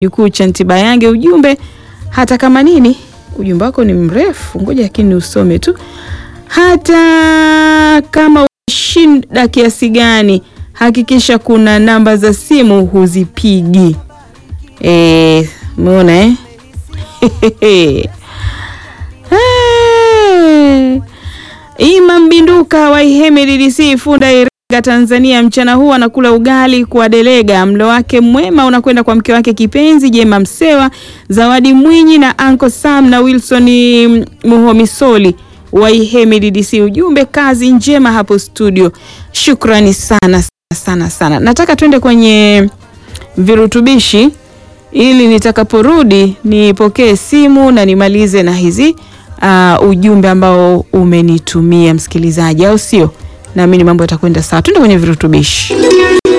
jukuu cha Ntibayange. Ujumbe hata kama nini, ujumbe wako ni mrefu, ngoja lakini usome tu. Hata kama ushinda kiasi gani, hakikisha kuna namba za simu huzipigi. Eh, umeona eh? Eh. Imam Binduka wa Iheme DDC Funda Iringa Tanzania, mchana huu anakula ugali kwa delega. Mlo wake mwema unakwenda kwa mke wake kipenzi Jema Msewa, Zawadi Mwinyi na Uncle Sam na Wilson Muhomisoli wa Iheme DDC. Ujumbe kazi njema hapo studio. Shukrani sana sana sana. Nataka tuende kwenye virutubishi ili nitakaporudi nipokee simu na nimalize na hizi uh, ujumbe ambao umenitumia msikilizaji, au sio? Naamini mambo yatakwenda sawa. Tuende kwenye virutubishi.